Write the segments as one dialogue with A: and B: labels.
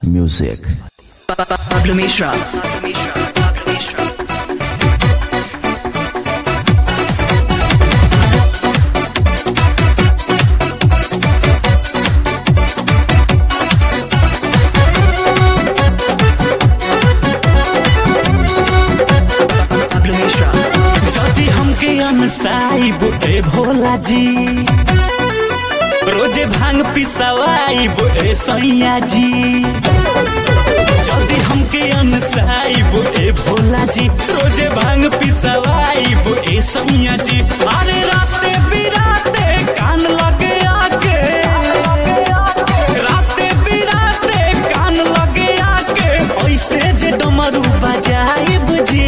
A: Music.
B: Pablo Mishra. Pablo Mishra. Pablo Mishra. Pablo Mishra.
C: যদি हमके अनसाई बोले भोला जी रोजे भांग पिसवाई बोले सैया जी যদি हमके अनसाई बोले भोला जी रोजे भांग पिसवाई बोले सैया जी अरे राते बिराते कान लगे आके राते बिराते कान लगे आके ऐसे जे डमरू बजाई बुझी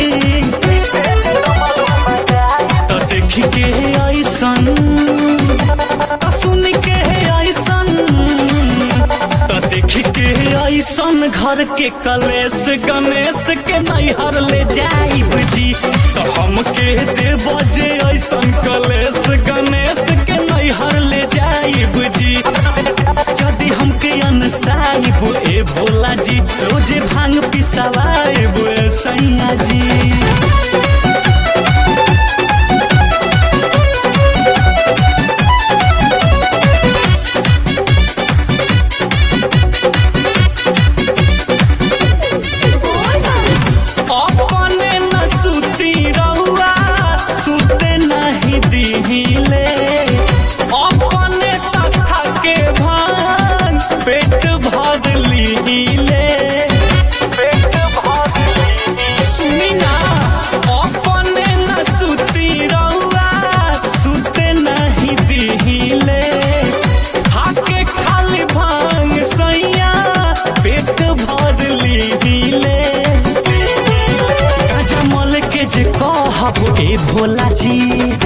C: तो देख के ऐसन तो सुन के ऐसन तो देख के ऐसन घर के कलेश गणेश के नैहर ले जाई बुझी तो हम के दे बजे ऐसन कलेश गणेश के नैहर ले जाई बुझी यदि हमके अनसाई बो ए भोला जी रोजे भांग पिसवाए बो ए सैया जी अपने न सुती रहुआ सुते नहीं दिहिले अपने तथा के भांग पेट भर लीले पेट भर सुनी ना अपने न सुती रहुआ सुते नहीं दिहिले खाके खाली भांग सैया पेट भर लीले गाजा मल के जे कहब ए भोला जी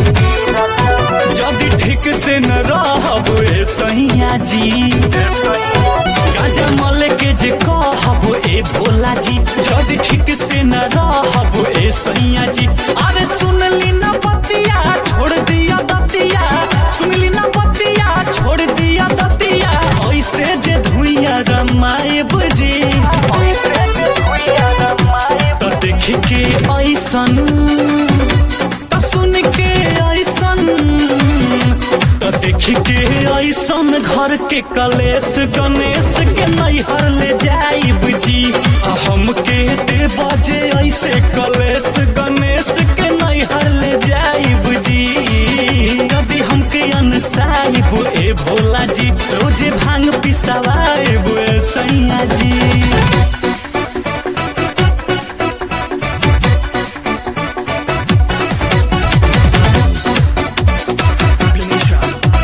C: जदि ठीक से न रहब ए सैया जी गाजा मल के जे कहब ए भोला जी जदि ठीक से न रहब ए सैया जी अरे सुन ली ना बतिया छोड़ दिया दतिया सुन ली ना बतिया छोड़ दिया दतिया ऐसे जे धुइया रमाए बुझी ऐसे जे धुइया रमाए तो देख के ऐसन तो सुन के ऐसन तो देख के ऐसन घर के कलेश गणेश के नैहर ले जाई बुझी आ हम के दे बजे ऐसे कलेश गणेश के नैहर ले जाई बुझी यदि हमके अनसाई बो ए भोला जी रोजे भांग पिसवाए बो ए सैया जी
B: Pablo Mishra.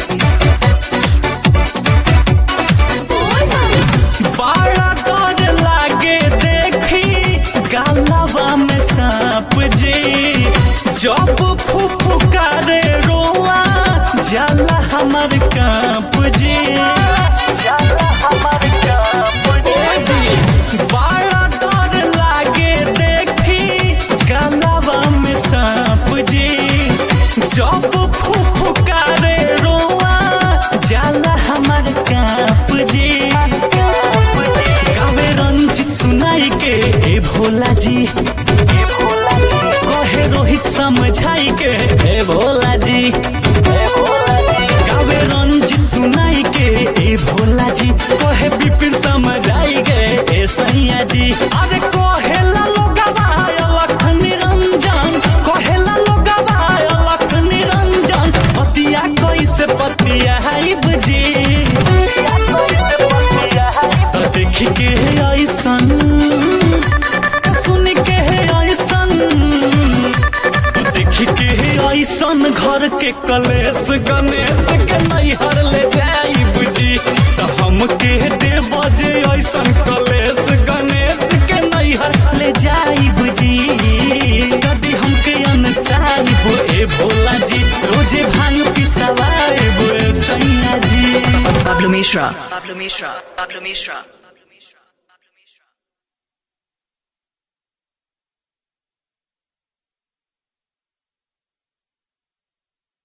C: बड़ा डर लागे देखी गालवा में सांप जी जब फुफुकारे रोआ जाला हमर कांप जी जाला हमर कांप जी बड़ा डर लागे देखी गालवा में सांप जी जब फुफुकारे रोआ जाला हमर कांप जी गावे रंजित सुनाई के ए भोला जी ए भोला जी कहे रोहित समझाई के ए भोला जी ए भोला जी गावे रंजित सुनाई के ए भोला जी कहे विपिन समझाई के ए सैया जी अरे कहे ला लोगवा अलख निरंजन कहे ला लोगवा अलख निरंजन पतिया कैसे पतिया है बुझी तो देख के ऐसन सुन के ऐसन तो देख के ऐसन घर के कलेश गणेश के नैहर ले जाई बुझी तो हम के दे बजे ऐसन कलेश गणेश के नैहर ले जाई बुझी यदि हमके अनसाई बो ए भोला जी रोजे भांग पिसवाए बो ए सैया जी
B: Pablo Mishra. Pablo Mishra. Pablo Mishra.